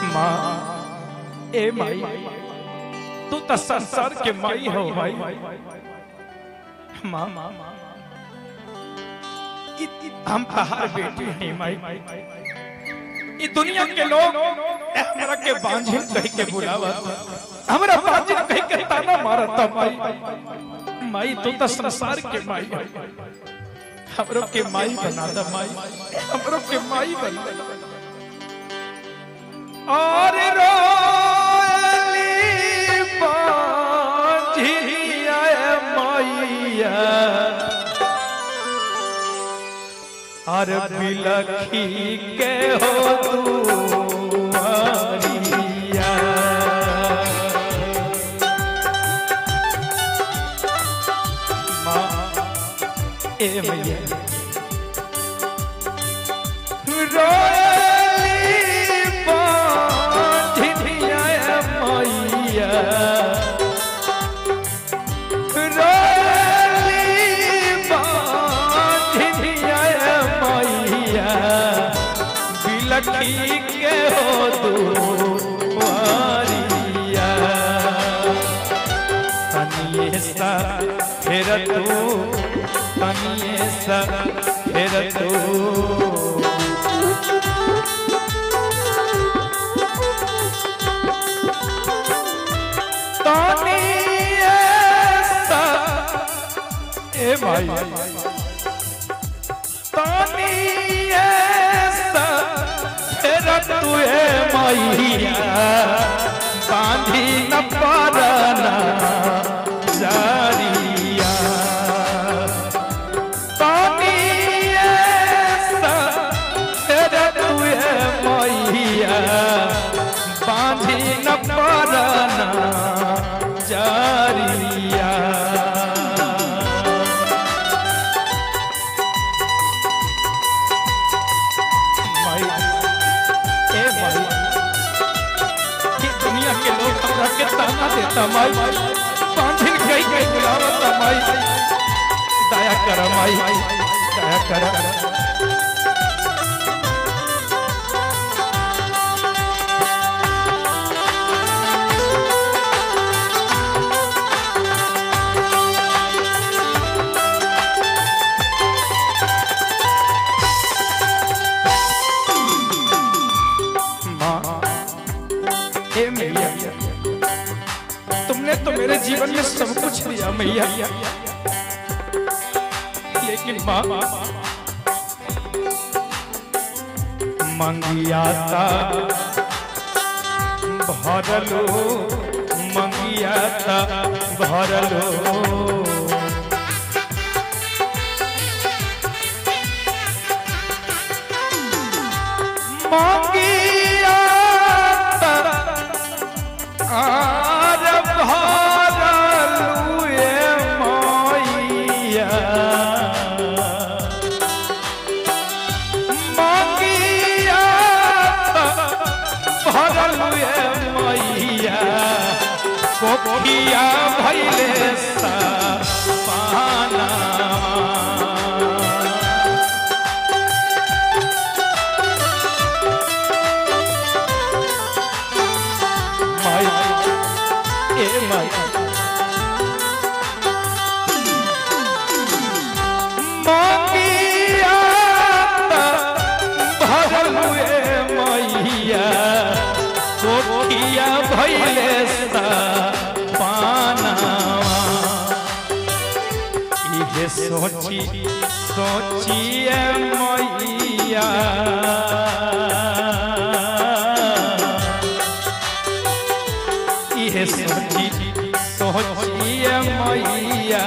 माँ ए माई तू तो संसार के माई हो भाई माँ इ- इ- हम तहार बेटी हैं माई ई दुनिया के लोग ए हमरा के बांझिन कह के बुलावत हमरा बांझिन कह के ताना मारत माई माई तू तो संसार के माई है हमरो के माई बना द माई हमरो के माई बना द और रोली बांझिया मैया और बिलखी के हो दुआरिया माँ ए मैया रोली बांझिया मैया रोली बांझिया मैया बिलखी के हो दुआरिया तनिए सा फिर तू तनिए सा फिर तू तनिए सा ए भाई तनिए सा फिर तू ए मैया बांधी न पारना जारिया तनिए सा फिर तू ए मैया बांधी न पारना जारिया माई ए माई ये दुनिया के लोग हमरा के ताना देता माई पांझिल गई गई बुलावता माई दया कर माई दया कर माँ हे मैया तुमने तो मेरे जीवन में सब कुछ दिया मैया लेकिन माँ मंगियाता भरलो मंगियाता भरलो मंगियाता आर भरलू ए मैया मंगियाता भरलू ए मैया कोकिया भैले सा पाना माई ए माई मंगिया भरल ए मैया कोठिया भैले सा पानावा इहे सोची सोचिए मैया इहे सोची सोचिए मैया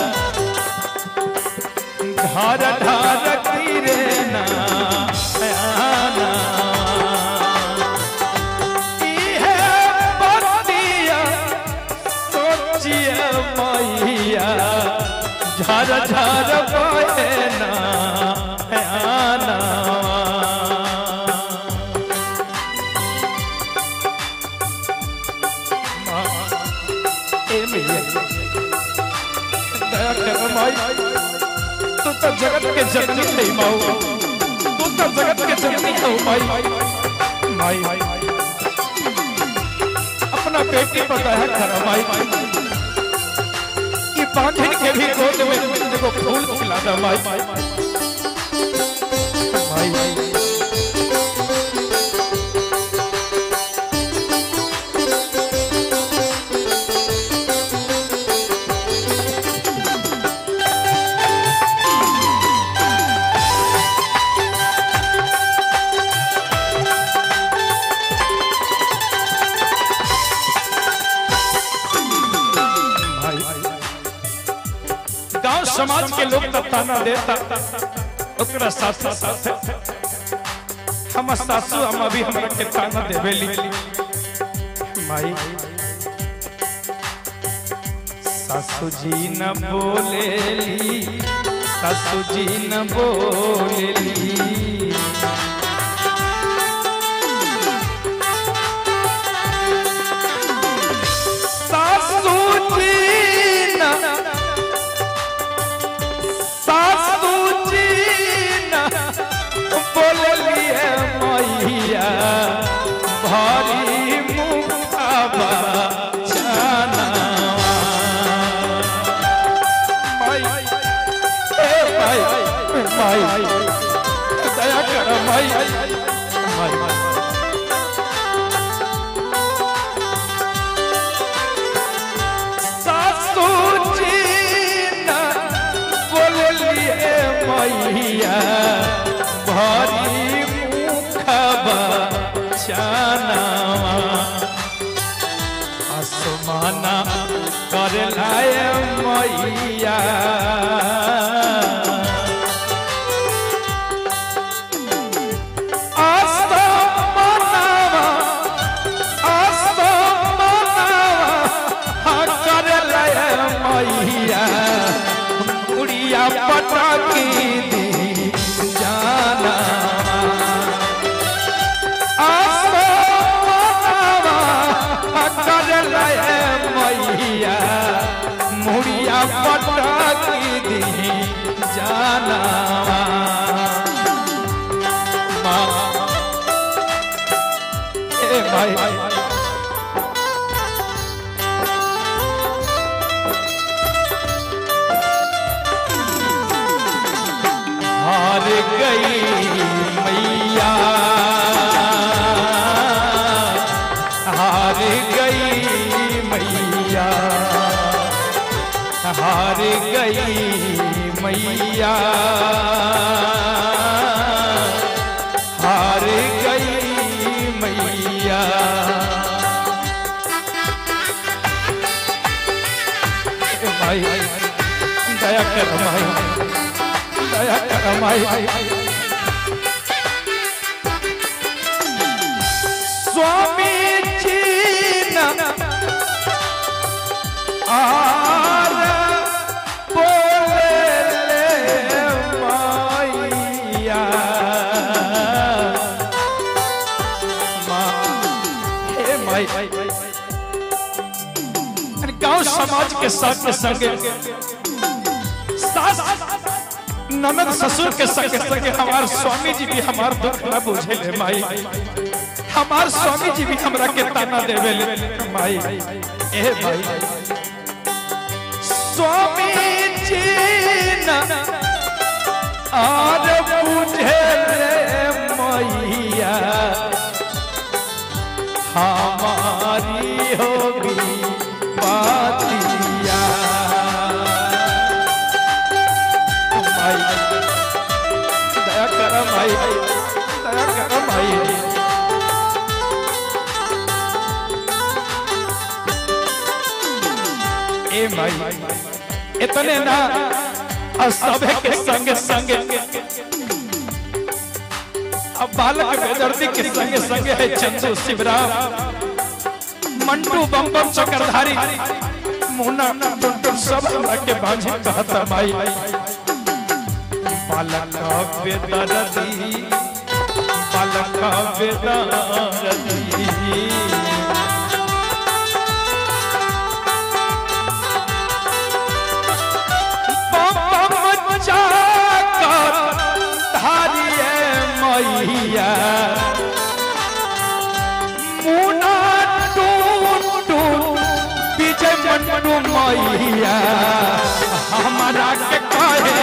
घर ढार गिरे ना आना। इहे बतिया सोचिए मैया झर झर बहे ना आना। ए मैया दया कर माई तू तो जगत के जननी है माऊ तू तो जगत के जननी है माई माई अपना बेटी पर दया कर माई ई बांधन के भी गोद में एगो फूल खिला दे माई माई गांव समाज के लोग तब ताना देता ओकरा साथ साथ हम सासू अम्मा भी हमरा के ताना देवेली माई सासू जी न बोलेली सासू जी न बोलेली सासू जी न सासू जी न बोलिए मैया भारी मुखाबा जाना माई ए माई माई दया कर माई माई सासू जी न बोलिए मैया भारी मुखबा चानावा आसमाना कर लाए मैया आसमानवा उड़िया पटाकी दी जाना कर मैया मुड़िया पटाकी दी जाना माँ ए भाई हार गई मैया हार गई मैया हार गई मैया हार गई मैया ए भाई दया कर भाई दया कर माई स्वामी जी न आर बोले ले माइया माँ हे माई अरे गांव समाज के साथ के संगे सास ननद ससुर के संगे संगे हमार स्वामी जी भी हमार दुख न बुझे ले माई हमार स्वामी जी भी हमरा के ताना देवे ले माई ए भाई स्वामी जी न आर बुझे ले मैया हमारी होगी बातिया माई दया कर माई दया कर माई ए माई इतने ना और सभे के संग संग अब बालक बेदर्दी के संग संग है चंदू शिवराम मंटू बम बम चक्रधारी मुन्ना टुनटुन सब हमरा के बांझी कहता माई बालक बेदर्दी बालक बेदर्दी बम जाकर धारिए मैया मुना टूटू मैया हमारा के कहे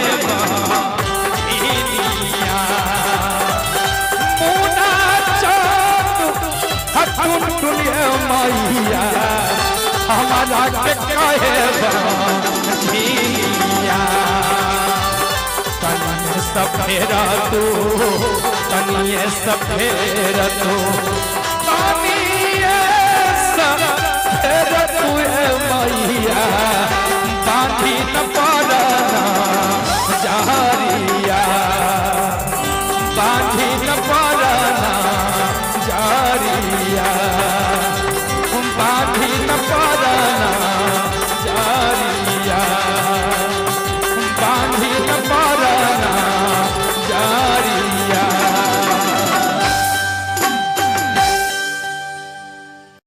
बहिनिया मुना चाँद हथुन टुनिए मैया हमारा के कहे बहिनिया तनिए सफेरा तू तनिए सफेरा तू तनिए सफेरा तू ए मैया बांधी न पा